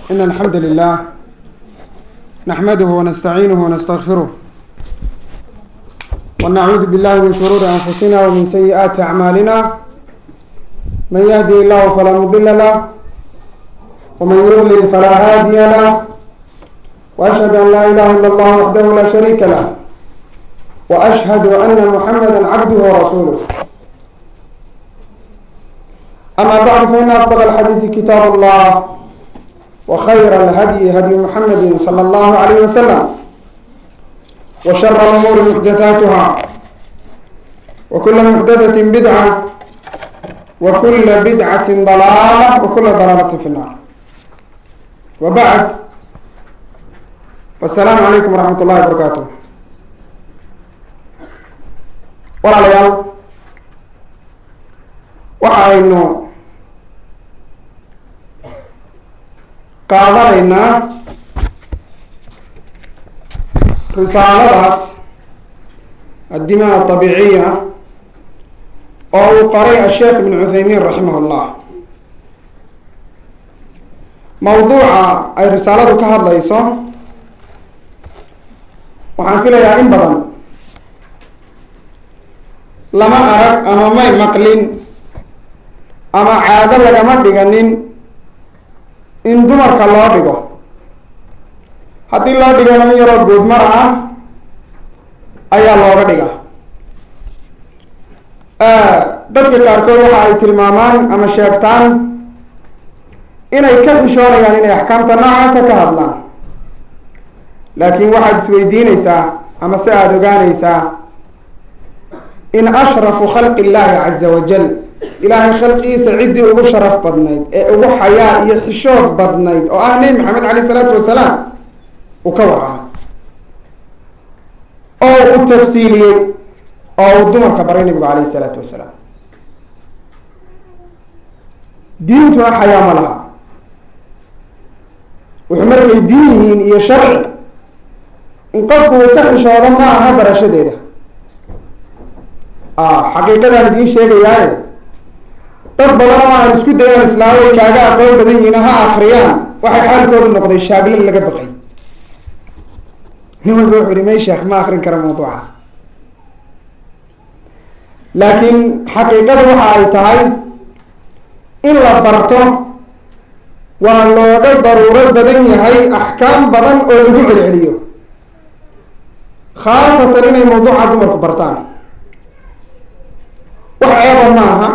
إن الحمد لله نحمده ونستعينه ونستغفره ونعوذ بالله من شرور أنفسنا ومن سيئات أعمالنا من يهدي الله فلا مضل له ومن يضلل فلا هادي له وأشهد أن لا إله إلا الله وحده لا شريك له وأشهد أن محمدا عبده ورسوله أما بعد فإن أصدق الحديث كتاب الله وخير الهدي هدي محمد صلى الله عليه وسلم وشر الأمور محدثاتها وكل محدثة بدعة وكل بدعة ضلالة وكل ضلالة في النار وبعد والسلام عليكم ورحمة الله وبركاته walaalayaal waxa aynu qaadanaynaa risaaladaas addimaa abiiciya oo uu qoray asheekh ibn cuthaymiin raximah llah mawduuca ay risaaladu ka hadlayso waxaan filayaa in badan lama arag ama may maqlin ama caado lagama dhiganin in dumarka loo dhigo haddii loo dhigana in yaroo guudmar ah ayaa looga dhiga dadka qaarkood waxa ay tilmaamaan ama sheegtaan inay ka xishoonayaan inay axkaamta noocaasa ka hadlaan laakiin waxaad isweydiineysaa ama se aada ogaaneysaa in ashrafu khalqi illaahi caza wajal ilaahay khalqigiisa ciddii ugu sharaf badnayd ee ugu xayaa iyo xishood badnayd oo ah nebi maxamed caleyh isalaatu wasalaam uu ka warramay oo uu tafsiiliyey oo uu dumarka baray nebigu caleyh isalaatu wasalaam diintuna xayaa ma laha wuxuu markay diin yihiin iyo sharci in qofku uu ka xishoodo ma aha barashadeeda xaqiiqadaan idiin sheegayaaye dad badan oo aan isku dayaan islaamay kaaga aqoon badan yihiin ha akriyaan waxay xaalkoodu noqday shaaglan laga baqay nin walba wuxu uhi may sheekh ma akrin kara mawduuca laakiin xaqiiqada waxa ay tahay in la barto waa looga daruuro badan yahay axkaam badan oo lagu celceliyo khaasatan inay mawduuca dumarku bartaan wax ceeba ma aha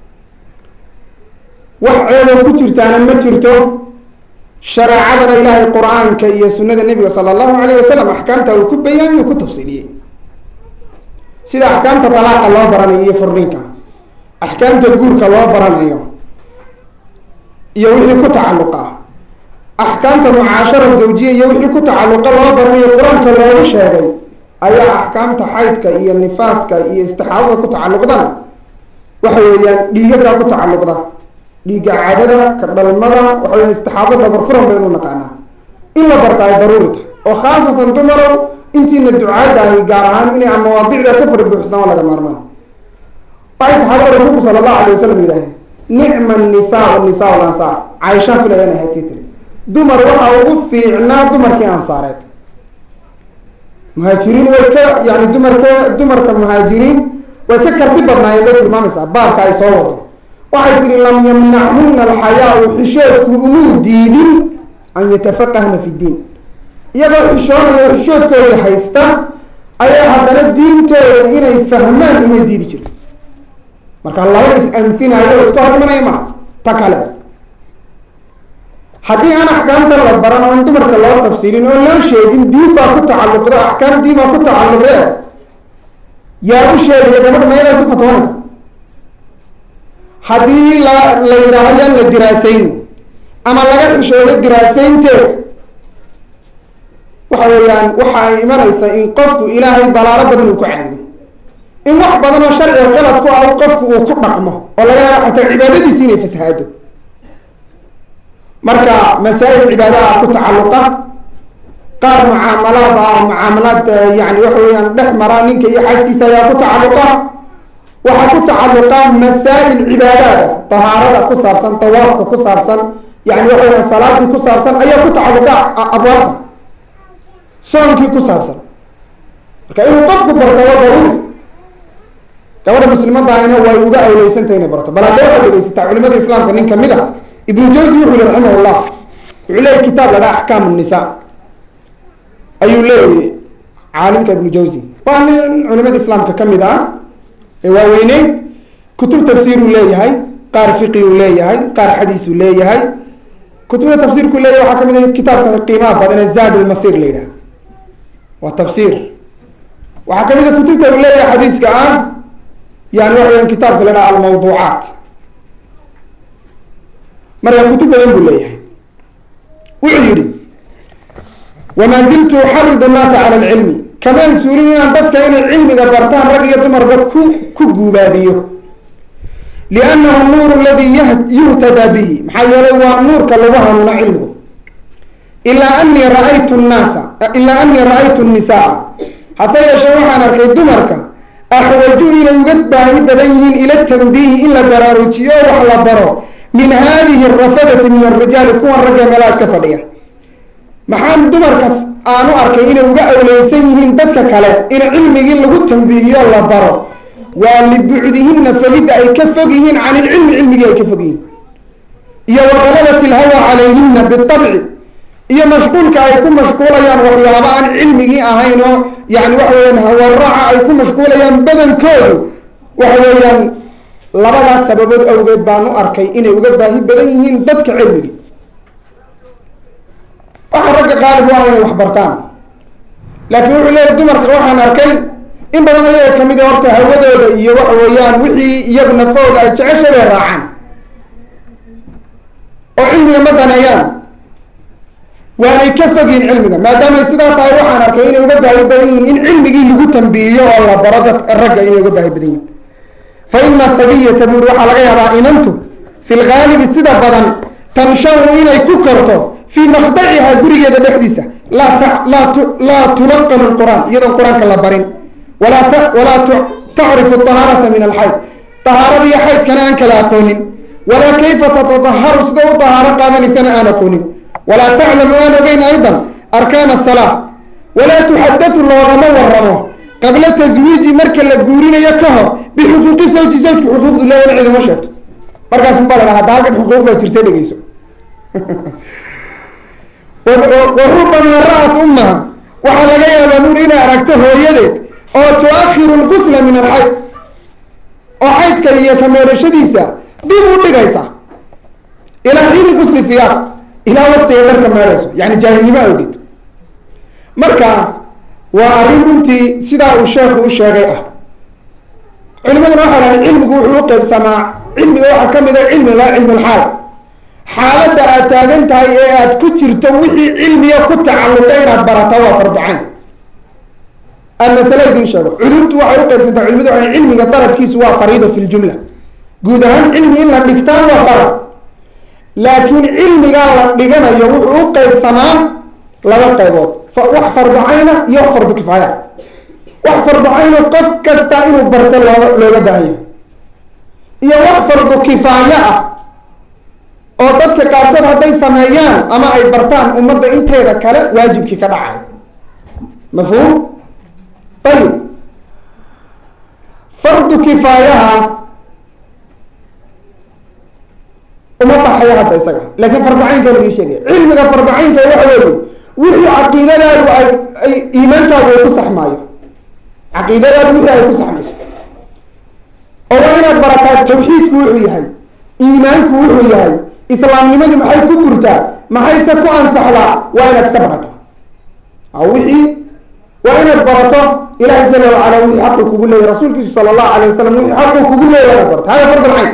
wax ceeboo ku jirtaana ma jirto shareecadana ilaahay qur-aanka iyo sunada nebiga sala allahu alayh wasalam axkaamta uu ku bayaamiyo ku tafsiiliyey sida axkaamta talaaqa loo baranayo iyo furninka axkaamta guurka loo baranayo iyo wixii ku tacalluqa axkaamta mucaashara zawjiya iyo wixii ku tacalluqa loo baranayo qur-aanka loogu sheegay ayaa axkaamta xaydka iyo nifaaska iyo istixaadada ku tacalluqdana waxa weeyaan dhiigadaa ku tacalluqda dhiigga cadada ka dhalmada waxa weya istixaado dabarfuran baynu naqaanaa in la barta ay daruurita oo khaasatan dumarow intiina ducaada ahi gaar ahaan inay mawaadicda ka fari buuxstaan waa laga maarmaan waxay saxaabada rasuulku sala allahu alay wasalam yidhaaheen nicma nisaa nisaa lansaar caaishaan filayaan ahati tiri dumar waxa ugu fiicnaa dumarkii ansaareed muhaajiriin way ka yani dumarka dumarka muhaajiriin way ka karti badnaayeen bay tilmaamaysaa baabka ay soo wado waxay tihi lam yamnachuna alxayaau xishoodku umuu diidin an yatafaqahna fi diin iyagoo xishoonayo xishoodkooda haysta ayaa haddana diintooda inay fahmaan umay diidi jirto marka laba is-anfinayo iska hormanaya ma ta kale haddii aan axkaamta la baran oo aan dumarka loo tafsiilin oo loo sheegin diin baa ku tacalluqda axkaam diin baa ku tacalluqee yaa u sheegaya gabadha mayadaas u fatwoonaysa haddii la la yidhaaho yaan la diraasayn ama laga xishoodo diraasaynteed waxa weeyaan waxa ay imanaysa in qofku ilaahay dalaalo badan uu ku caabudo in wax badan oo sharciga qalad ku ah qofku uu ku dhaqmo oo laga yaabo xataa cibaadadiisi inay fasahaado marka masaa'il cibaadaha ku tacalluqa qaar mucaamalaad ah mucaamalaad yani waxa weeyaan dhex mara ninka iyo xaaskiisa ayaa ku tacalluqa waxaa ku tacalluqa masaa'il cibaadaada tahaarada ku saabsan tawaafka ku saabsan yani waxa weya salaadii ku saabsan ayaa ku tacaluqa abwaabta soonkii ku saabsan marka inuu qofku barto waa daruuri gabadha muslimadahayna way uga awleysantah inay barto bal hadday waxaad dhegeysataa culimada islaamka nin kamid a ibnu jawzi wuxuu yihi raximah llah wuxuu leeyahy kitaab la dhaha axkaam nisa ayuu leeyahy caalimka ibnu jawzi waa nin culimada islaamka kamid ah ee waaweyneyd kutub tafsiiruu leeyahay qaar fiqiguu leeyahay qaar xadiisuu leeyahay kutubda tafsiirku leeyahay waxaa kamid ah kitaabka qiimaha badan ee zaad lmasir la yidhaha waa tafsiir waxaa kamid a kutubta uu leeyahay xadiiska ah yani waxa weya kitaabka la dhaha almawduucaat marka kutub badan buu leeyahay wuxuu yihi wamaa ziltu uxaridu nnaasa cala alcilmi kamaan suulin inaan dadka inay cilmiga bartaan rag iyo dumarba ku ku guubaabiyo liannahu nuur aladi yuhtadaa bihi maxaa yeelay waa nuurka lagu hanuuno cilmigu ilaa anii raaytu nnaasa ilaa anii ra-aytu nnisaa hase yeeshee waxaan arkay dumarka axwaju inay uga baahi badan yihiin ila tanbiihi in la baraarujiyo o wax la baro min hadihi arafadati min arijaali kuwan ragga meelaha iska fadhiya maxaan dumarkas aanu arkay inay uga awleysan yihiin dadka kale in cilmigii lagu tambiihiyo la baro waa libucdihina fogidda ay ka fog yihiin can ilcilmi cilmigii ay ka fog yihiin iyo waqalabat ilhawa calayhina bitabci iyo mashquulka ay ku mashquulayaan waxyaaba aan cilmigii ahayn oo yani waxa weyaan hawaraaca ay ku mashquulayaan badankoodu waxa weeyaan labadaas sababood awgeed baanu arkay inay uga baahi badan yihiin dadka cilmigii waxa ragga qaalib waa inay wax bartaan laakiin wuxuu leeyahy dumarka waxaan arkay in badan ayaga kamid a horta hawadooda iyo waxa weeyaan wixii iyagu nafahooda ay jecesha bay raacaan oo cilmiga ma daneeyaan waanay ka fogyihin cilmiga maadaamay sidaa tahay waxaan arkay inay uga baahi badan yihiin in cilmigii lagu tambiihiyo oo la baro dad ragga inay uga baahi badan yihin fa ina sabiyata buuri waxaa laga yaabaa inantu fi lgaalibi sida badan tansharu inay ku korto fii makdaciha gurigeeda dhexdiisa laa tulaqanu lqur'aan iyadoon qur-aanka la barin walaa tacrifu tahaarata min alxayd tahaarada iyo xaydkana aan kala aqoonin walaa kayfa tatadaharu sida u tahaaro qaadanaysana aan aqoonin walaa taclamu aan ogeyn aydan arkaan asalaa walaa tuxadatu loogama waramo qabla taswiiji marka la guurinayo ka hor bixuquuqi zawji zawjka xuquuqdu leeya ciduma sheegto markaas unbaa la dhaha hadda halkan xuquuq baa jirta dhegeyso warubama ra-at ummaha waxaa laga yaabaa buuri inay aragto hooyadeed oo tu-akhiru lgusla min alxayd oo xaydka iyo kameerashadiisa dib u dhigaysa ilaa xiini gusli fiyaaq ilaa waktiga dharka meerayso yani jaahilnimo awgeed marka waa arrin runtii sidaa uu sheekhu u sheegay ah culimaduna waxaa lahay cilmigu wuxuu u qeybsamaa cilmiga waxaa kamid a cilmi la cilmi lxaal xaaladda aad taagan tahay ee aad ku jirto wixii cilmiga ku tacalluqay inaad barataa waa farducayn aan masale idin sheego culumtu waxay u qaybsantaa culimadu waa cilmiga dalabkiisu waa fariida fi ljumla guud ahaan cilmi in la dhigtaan waa farad laakiin cilmigaa la dhiganayo wuxuu u qaybsamaa laba qaybood wax farducayna iyo wax fardu kifaaya wax farducayna qof kasta inuu barto looga looga baahayo iyo wax fardu kifaayo ah oo dadka qaarkood hadday sameeyaan ama ay bartaan ummadda inteeda kale waajibkii ka dhacay mafhuum ayib fardu kifaayaha uma baxayo hadda isaga laakiin farducaynka lagii sheegaya cilmiga farducaynka waxa weeye wixii caqiidadaadu ay ay iimaankaagu ay ku saxmaayo caqiidadaadu wixii ay ku saxmayso oo waa inaad barataa tawxiidku wuxuu yahay iimaanku wuxuu yahay islaamnimadu maxay ku burtaa maxayse ku ansaxdaa waa inaad iska barato wixii waa inaad barato ilahi jala wacala wixii xaqu kugu leeyahy rasuulkiisu sala allahu alayh wasalam wixii xaqu kugu leeyahy inaad barato hada fardu cayn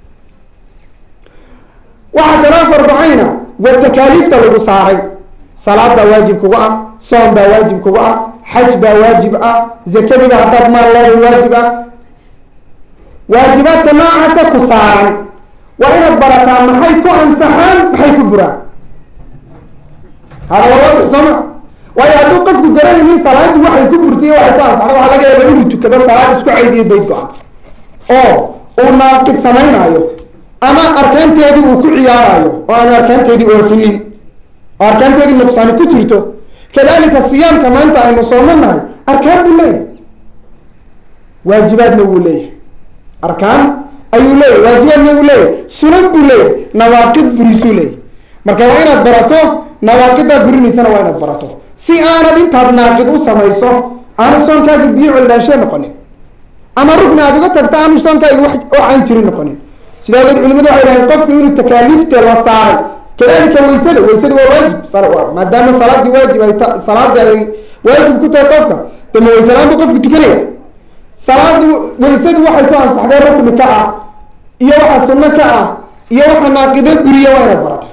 waxaa kaloo fardu cayna waa takaaliifta lagu saaray salaad baa waajib kugu ah soom baa waajib kugu ah xaj baa waajib ah zakadiba haddaad maal leedahay waajib ah waajibaadka noocaasa ku saaran waa inaad barataa maxay ku ansaxaan maxay ku buraan hada waa waadix sooma waayo hadduu qofku garanaynin salaadii waxay ku burtay waxay ku ansaxda waxaa laga yaaba inuu tukado salaad isku caydiyo bayt go-an oo uu naaqid samaynaayo ama arkaanteedii uu ku ciyaarayo oo aanu arkaanteedii oofinin oo arkaanteedii nuqsaani ku jirto kadalika siyaamka maanta aynu soomanahay arkaan buu leeyahay waajibaadna wuu leeyahay arkaan ayuu leeyahay waajibaadna wuu leeyahay sunan buu leeyahay nawaaqid burisuu leeyahay marka waa inaad barato nawaaqidaa burinaysana waa inaad barato si aanad intaad naaqid u samayso aanu soonkaagi biyo coldaanshe noqonin ama rugni aad uga tagta aanu soonkaagi wax oo aan jirin noqonin sidaa ogeed culimadu waxay dhahen qofku inuu takaaliifta la saaray kadalika waysada waysada waa waajib maadaama salaadii waajib ay ta salaadii ay waajib ku tahay qofka dama waysalaan buu qofku tukanaya salaadu waysadu waxay ku ansaxday rukni ka ah iyo waxa sunno ka ah iyo waxa naaqido guriya waa inaad barato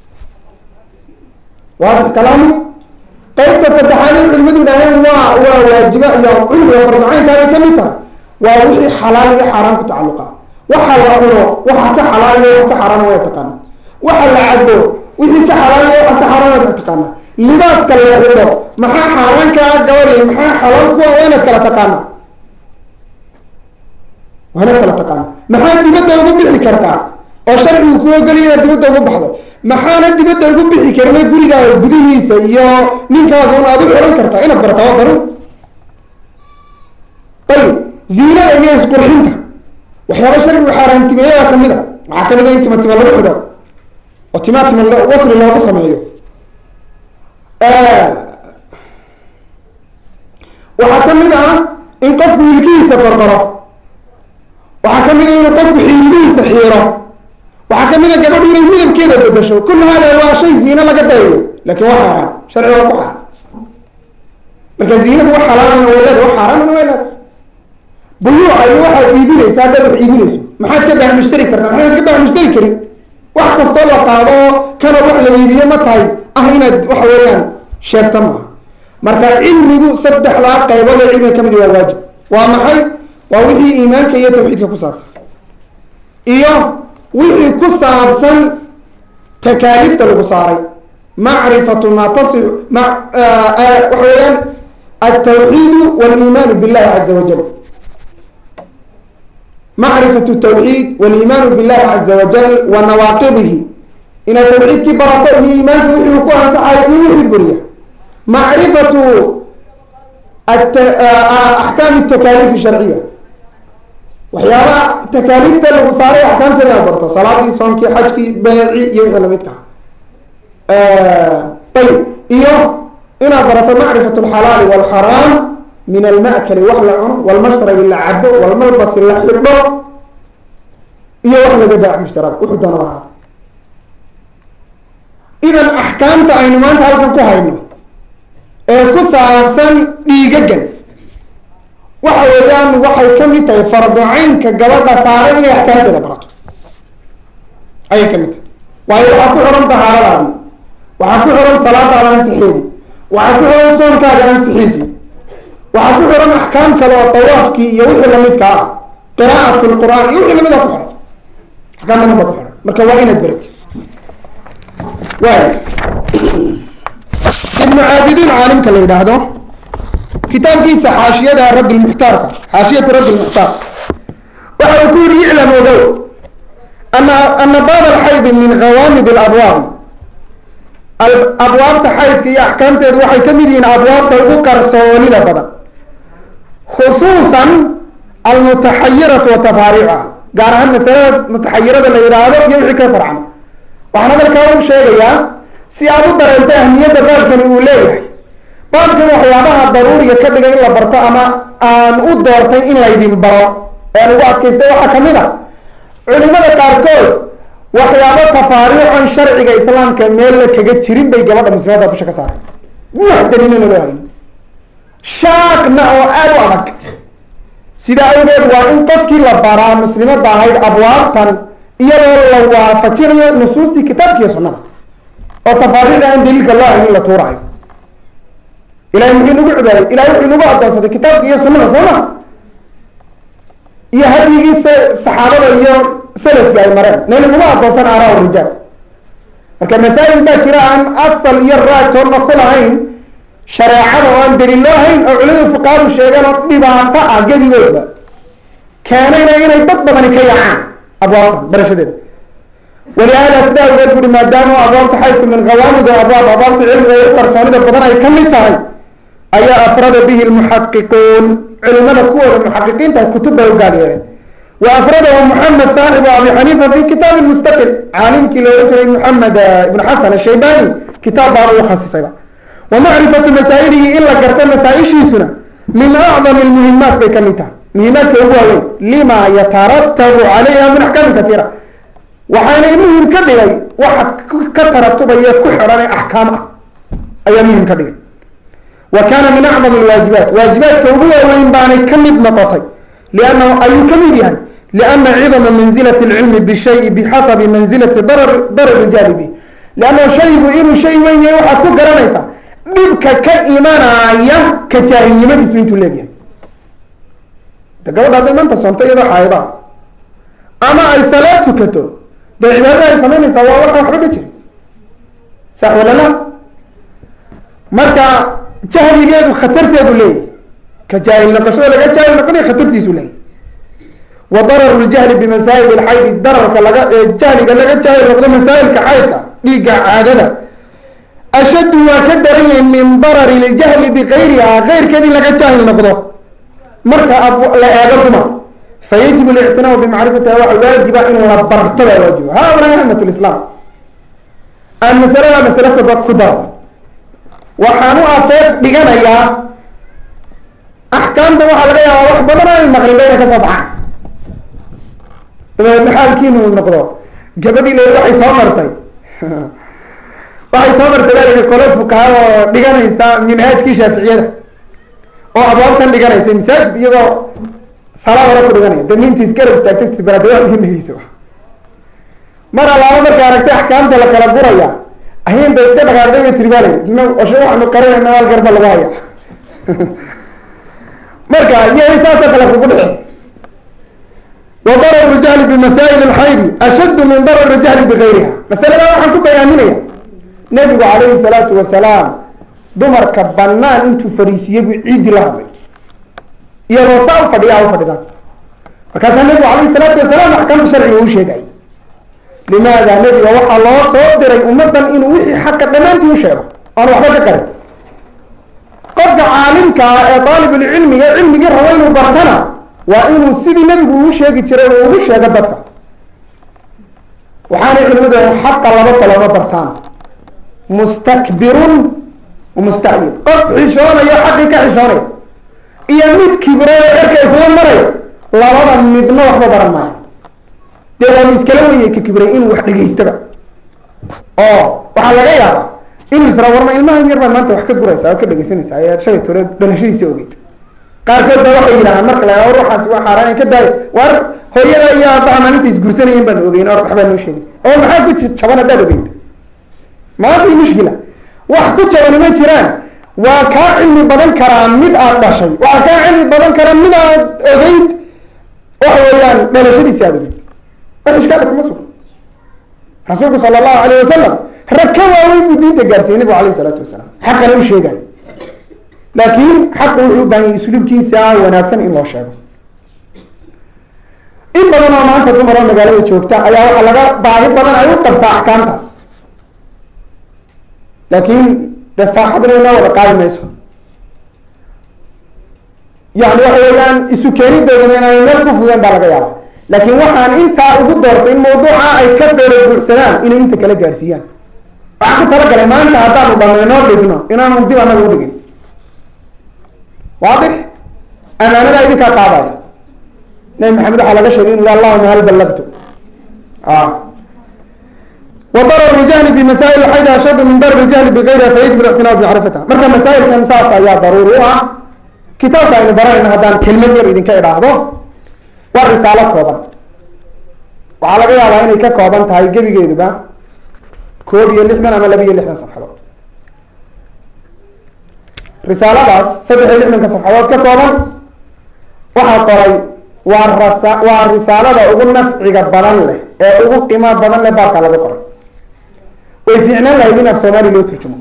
waadix kalaamu qaybta saddexaad in culimadu yidhaaheen waa waa waajiba iyo cilmiga farducaynkaabay ka mid tahay waa wixii xalaal iyo xaaraan ku tacalluqa waxa la cuno waxa ka xalaal iyo waxa ka xaaraan waa taqaana waxa la cabo wixii ka xalaal iyo waxa ka xaaraan waa taqaana libaaska la xidho maxaa xaaraan ka ah gabadhi maxaa xalaal kuwa waa inaad kala taqaana waa inaad kala taqaana maxaa dibadda ugu bixi kartaa oo sharcigu ku ogoliya inaad dibadda ugu baxdo maxaana dibadda ugu bixi karna gurigaaga gudihiisa iyo ninkaaga un aad u xidhan kartaa inaad barata waa daruur ayib ziinada iyo isqurxinta waxyaaba sharcigu xaaraantimeeyaa kamid a waxaa kamid a in tima tima lagu xidho oo timaa tima wasli loogu sameeyo waxaa kamid ah in qofku wilkihiisa barbaro waxaa kamid a inuu qofku xiilihiisa xiiro waxaa kamid a gabadhu inay midabkeeda bedasho kullu hada waa shay ziine laga dayayo lakin waa xaaraan sharciga waa ku xaar marka ziinadu wax xalaalana way leeda wax xaaraanana way leeda buyuuca iyo waxaad iibinaysa haddaad wax iibinayso maxaad ka baax mushtari kartaa maxaad ka baax mushtari karin wax kastoo la qaado kana wax la iibiyo ma tahay ah inaad waxa weeyaan sheegta maaha marka cilmigu saddexdaa qaybood ee cilmiga kamid waa waajib waa maxay waa wixii iimaanka iyo tawxiidka ku saabsan iyo wixii ku saabsan takaaliifta lagu saaray macrifatu ma tasix ma waxa weeyaan altawxiidu waliimaanu billahi caza wajal macrifatu tawxiid waliimaanu billahi caza wajal wa nawaaqidihi inaad tawxiidkii barato iyo iimaanka wixii ku ansaxayo iyo wixii buriya macrifatu axkaam takaaliif sharciya waxyaaba takaaliifta lagu saaray axkaamteeda inaad barto salaadii soonkii xajkii beeci iyo wixii lamidka ayib iyo inaad barato macrifat alxalaali walxaraam min alma'kali wax la cuno walmashrabi la cabo walmalbasi la xidho iyo wax laga baac mushtaraag wuxuu doonaba ahaa idan axkaamta aynu maanta halkan ku hayno ee ku saabsan dhiigagan waxa weeyaan waxay kamid tahay farducaynka gabadha saaray inay axkaamteeda barato ayay kamid tahay waayo waxaa ku xihan dahaaradaadi waxaa ku xihan salaadaada ansixeedi waxaa ku xihan soonkaaga ansixiisi waxaa ku xihan axkaam kale oo tawaafkii iyo wixii lamidka ah qiraa'at lqur'aan iyo wixii lamida ku xihan axkaam badan ba ku xihan marka waa inaad berati waay ibnu caabidiin caalimka la yidhaahdo kitaabkiisa xaashiyada rabi lmuxtaarka xaashiyatu rabi lmuxtaar waxa uu ku yihi iclam ogow ana ana baab alxaydi min hawaamid alabwaabi abwaabta xaydka iyo axkaamteedu waxay kamid yihiin abwaabta ugu qarsoonida badan khusuusan almutaxayiratu wa tafaariicuha gaar ahaan masalada mutaxayirada la yidhaahdo iyo wixii ka farcan waxaan hadalkaa u sheegayaa si aad u dareento ahmiyadda baabkani uu leeyahay baabkan waxyaabaha daruuriga ka dhigay in la barto ama aan u doortay in laydin baro ee aan ugu adkaystay waxaa kamid a culimada qaarkood waxyaabo tafaariicon sharciga islaamka meel la kaga jirin bay gabadha muslimaadda dusha ka saaray wax daliilana loo hayn shaaqna oo aada u adag sidaa awgeed waa in qofkii la baraa muslimadda ahayd abwaabtan iyadoo la waafajinayo nusuustii kitaabkiiyo sunnada oo tafaariicda aan daliilka loo hayn in la tuurayo ilahay muxuu nagu cibaadey ilahay wuxuu nagu adoonsaday kitaabka iyo sunnada soo ma iyo hadyigii saxaabada iyo salafki ay mareen nayna nagu adoonsan araa rijaal marka masaa'il baa jira aan asal iyo raatoonna ku lahayn shareecada oo aan daliil loo hayn oo culimada fuqaadu sheegeen oo dhibaato ah gebigoodba keenayna inay dad badani ka yacaan abwaabtan barashadeeda walihaada sidaa awgeed buri maadaama abwaabta xaydku min hawaamid abwaab abwaabta cilmiga iyo qarsoonida badan ay ka mid tahay ayaa afrada bihi lmuxaqiquun culimada kuwooda muxaqiqiinta kutub bay u gaal yeeleen wa afradahu moxamed saaxibu abi xaniifa fi kitaabi mustaqil caalimkii loola jiray moxamed ibn xasan ashaybani kitaab baan ugu khasisayba wa macrifatu masaa'ilihi in la garto masaa-ishiisuna min acdami lmuhimaat bay ka mid tahay muhimaadka ugu waaweyn lima yataratabu calayha min axkaamin katiira waxaana muhim ka dhigay waxa ka taratubaya ku xidhan ee axkaam ah ayaa muhim ka dhigay wa kana min acdam alwaajibaat waajibaadka ugu waaweyn baanay ka mid noqotay liannahu ayuu ka mid yahay liana cidama manzilati lcilmi bishayi bixasabi manzilati darar darari jaalibi liannahu shaygu inuu shay weyn yahay waxaad ku garanaysaa dhibka ka imanaya ka jaahilnimadiisu intuu leegyahay de gabadha hadday maanta soonto iyadoo xaayada ama ay salaad tukato dee cibaadada ay samaynaysaa waa waxaan waxba ka jiri sax wala la marka jahligeedu khatarteedu leeyahy ka jaahil noqoshada laga jaahil noqonaya khatartiisu leeyahy wa dararu ljahli bimasaa'il lxaydi dararka laga jahliga laga jaahil noqdo masaa'ilka xaydka dhiigga caadada ashaddu waa ka daran yahay min darari ljahli bikayriha keyrkeed in laga jaahil noqdo marka la eego dumar fayajib lictinaamu bimacrifatiha waxa waajiba in la barto baa waajiba haula amat lislaam aan masalada masale koba ku daro waxaan u afeef dhiganayaa axkaamta waxaa laga yaabaa wax badan ay maqlin bayna kasoo baxaan dabeedna xaalkiinu noqdo gabadhii le waxay soo martay waxay soo martay baa lahi qolo fukaha oo dhiganaysa minhaajkii shaaficiyada oo abwaabtan dhiganaysa masaajid iyadoo salaa hore ku dhiganaya de nintiis garab istaagtay baraadawaainageyso mar allaaba marka aragtay axkaamta la kala guraya ahinta iska dhaqaaqday bay tiri baalay oshe waxaanu qarinayna hal garba lagu haya marka iyay saasoo kale kugu dhici wa dararu jahli bimasaa'il alxaydi ashaddu min darari jahli bigayriha masalada waxaan ku bayaaminaya nabigu calayhi salaatu wasalaam dumarka banaan intuu fariisiyey buu ciiddi la hadlay iyadoo saa u fadhiya u fadhidaan markaasaa nabigu calayhi salaatu wasalaam axkaamta sharciga uu sheegay limaada nebiga waxaa loo soo diray ummaddan inuu wixii xaqa dhammaantii u sheego oan waxba ka qarin qofka caalimka ah ee daalibulcilmiga cilmigii rabo inuu bartana waa inuu sidii nebigu uu sheegi jiray oo ugu sheego dadka waxaanay culimadu xaqa laba kaloma bartaan mustakbirun mustacyir qof xishoonayo xaqii ka xishoonaya iyo mid kibro oo cerka isla marayo labada midna waxba baran maayo dee waa miskala weyay ka kibray inuu wax dhegaystaba oo waxaa laga yaabaa inuu isra warma ilmahan yar baa maanta wax ka guraysa oo ka dhegaysanaysa ayaad shalay tore dhalashadiisa ogeyd qaarkood baa waxay yidhahaan marka la war waxaas waa xaaraan ka daayo war hooyada iyo aabbaha maalinta isgursanayen baan ogeyn or waxbaa noo sheegay oo maxaa ku jaban haddaad ogeyd maanta mushkila wax ku jabani ma jiraan waa kaa cilmi badan karaa mid aad dhashay waa kaa cilmi badan karaa mid aad ogeyd waxa weeyaan dhalashadiisi aad ogeyd wax ishkaala kuma sugan rasuulku sala allahu alayh wasalam rag ka waaweyn buu diinta gaarsiiyey nabigu alayh isalaatu wasalaam xaqana u sheegayo laakiin xaqa wuxuu u baahan yahy isluubkiisa wanaagsan in loo sheego in badan oo maanta dumar oo magaalada joogta ayaa waxaa laga baahi badan ay u qabtaa axkaamtaas laakiin de saaxadna inoo wada qaadi mayso yani waxa weeyaan isu keenidoodana inaanay meel ku fudeen baa laga yaaba laakiin waxaan intaa ugu doortay in mawduuca ay ka beero buuxsadaan inay inta kala gaarsiiyaan waxaan ku talagalay maanta haddaanu dhamaynoo dhigno inaanu dib anaga udhigin waadix amaanada idinkaa qaadaya nabi maxamed waxaa laga sheegay inu allahuma hal ballagtu وضرر الجهل بمسائل الحيض أشد من ضرر الجهل بغيرها فيجب الاعتناء بمعرفتها مركا مسائل كان ساس ayaa ضروري u ah kitaabka aynu baranayna haddaan kelmad yar idinka idhaahdo waa risaalo kooban waxaa laga yaabaa inay ka kooban tahay gebigeeduba koob iyo lixdan ama laba iyo lixdan safxadood risaaladaas saddex iyo lixdanka safxadood ka kooban waxaa qoray waa rasa waa risaalada ugu nafciga badan leh ee ugu qiimo badan leh baabka laga qoray way fiicnaan lahayd in af soomaali loo turjumo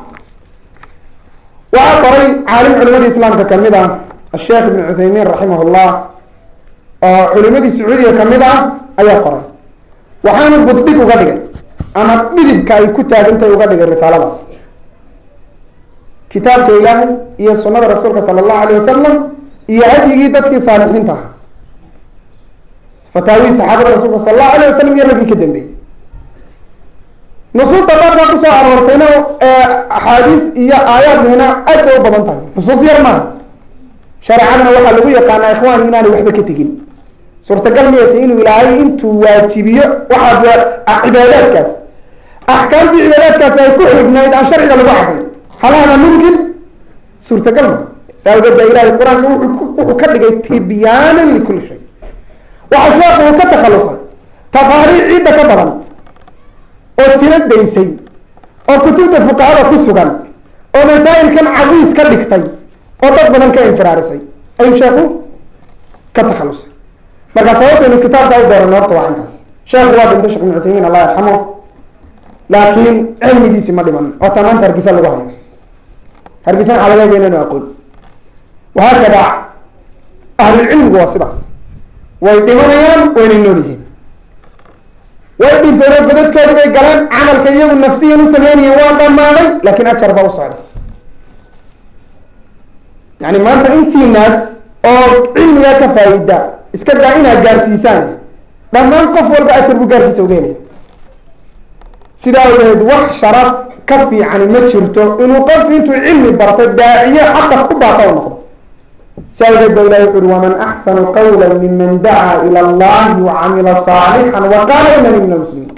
waxaa qoray caalim culimadii islaamka kamid ah asheekh ibn cuthaymiin raximah llah oo culimadii sacuudiga kamid ah ayaa qoray waxaanu buddhig uga dhigay ama dhidibka ay ku taagantay uga dhigay risaaladaas kitaabka ilaahay iyo sunada rasuulka sala allahu alayh wasalam iyo hadyigii dadkii saalixiinta ahaa fataawihii saxaabada rasuulka sala allahu alayh wasalam iyo raggii ka dambeeyey nusuusta qaarkaa kusoo aroortayna axaadiis iyo aayaadina aad bay u badan tahay nusuus yar maaha shareecadana waxaa lagu yaqaanaa ikhwaani inaanay waxba ka tegin suurtagal miyata inuu ilaahay intuu waajibiyo waxaa cibaadaadkaas axkaamtii cibaadaadkaasi ay ku xignayd aan sharciga lagu cadayn hal hada mumkin suurtagal ma saa awgeed baa ilahay qur-aanka wuxuu ka dhigay tibyaanan likuli shay waxa sheekhu uu ka takhalusay tafaariic ciidda ka badan oo tiro daysay oo kutubta fuqahada ku sugan oo masaa'ilkan cawiis ka dhigtay oo dad badan ka infiraarisay ayuu sheekhu ka takhalusay marka sababtaynu kitaabka u dooranno horta waa inkaas sheekhu waa dhintay shekh ibn cuthaymiin allah yarxamo laakiin cilmigiisi ma dhiman oo taa maanta hargeysa lagu hayo hargeysana waxaa laga yaga inaynu aqoon wahaakada ahlulcilmigu waa sidaas way dhimanayaan waynay nool yihiin way dhinteen oo godadkoodi bay galeen camalka iyagu nafsiyan u sameynayeen waa dhamaaday laakiin ajar baa u socday yani maanta intiinaas oo cilmigaa ka faa-ida iska daa inaad gaarsiisaan dhammaan qof walba ajar buu gaarkiisa ugeelaya sidaa awgeed wax sharaf ka fiicani ma jirto inuu qofku intuu cilmi barto daaciye xaqa ku baata u noqdo si awgeed ba ilahi wuxu uhi waman axsanu qawla miman dacaa ila allahi wacamila saalixan wa qaala inani min almuslimiin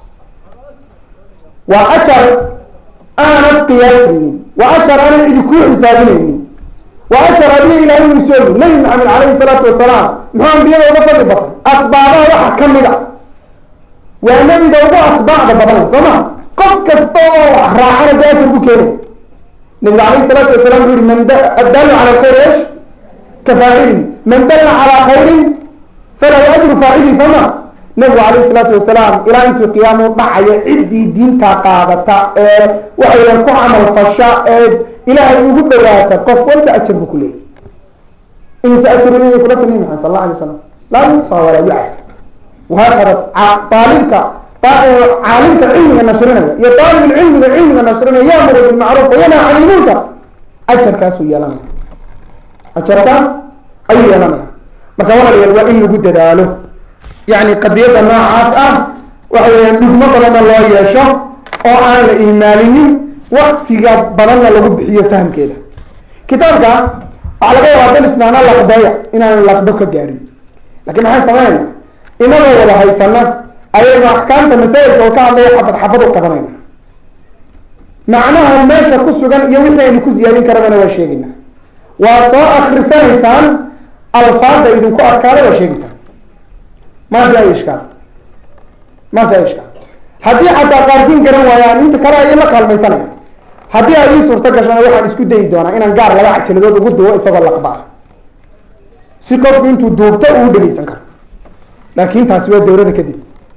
waa ajar aanad qiyaasaynin waa ajar aanan cidi kuu xisaabinaynin waa ajar adiga ilahay uu soogi nabi maxamed calayhi salaatu wasalaam muxuu ambiyada uga fadli batay asbaabaha waxa kamid a waa nebiga ugu atbaacda badanay soo ma qof kasta oo wax raacana dee ajar ku keenay nabiga calayhi salaatu wasalam wuxu uhi man addaalu cala alkhayr esh ka faacili man dalla calaa khayrin falahu ajru faacili soo ma nabigu calayhi salaatu wasalaam ilaa intuu qiyaamu dhacayo ciddii diintaa qaadata ee waxayan ku camal fasha ee ilaahay ugu dhawaata qof walba ajar buu ku leeyay insa ajaru leeyahy kula timi maxamed sal alla alay wasalam laa yuxsa walaa yucad wahaakada aalibka caalimka cilmiga nashrinaya iyo aalib cilmiga cilmiga nashrinaya yaamuru bilmacruuf wayanha can ilmunkar ajarkaasuu yeelanaya ajarkaas ayuu yeelanaya marka walaalayaal waa in lagu dadaalo yani qadiyadda noocaas ah waxa weeyaan dhugmo badanna loo yeesho oo aan la ihmaalinin waktiga badanna lagu bixiyo fahamkeeda kitaabka waxaa laga yaabaa dan isnaana laqbeya inaan laqbo ka gaarin lakin maxay sameynayna inagoo wada haysana ayaynu axkaamta masaa'ilka oo ka hadlaya xabad xabad u qabanayna macnaha meesha ku sugan iyo wixii aynu ku ziyaadin karabana waa sheegayna waa soo akrisanaysaan alfaada idinku adkaada waa sheegaysaan ma fi ay ishkaal ma fi ay ishkaal haddii xataa qaarkiin garan waayaan inta kale ay la kaalmaysanaya haddii ay ii suurto gashana waxaan isku dayi doonaa inaan gaar laba cajaladood ugu duwo isagoo laqba ah si qofku intuu duubto uu dhegeysan karo laakin taasi waa dawlada kadib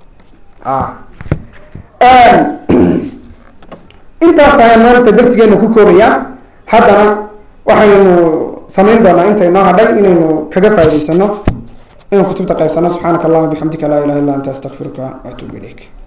intaas ayaan maanta darsigeena ku koobayaa haddana waxaynu samayn doonaa inta inoo hadhay inaynu kaga faa'idaysano inaan kutubta qaybsano subxaanaka allahuma bixamdika laa ilaha illa anta astaqfiruka waatuubu ilayk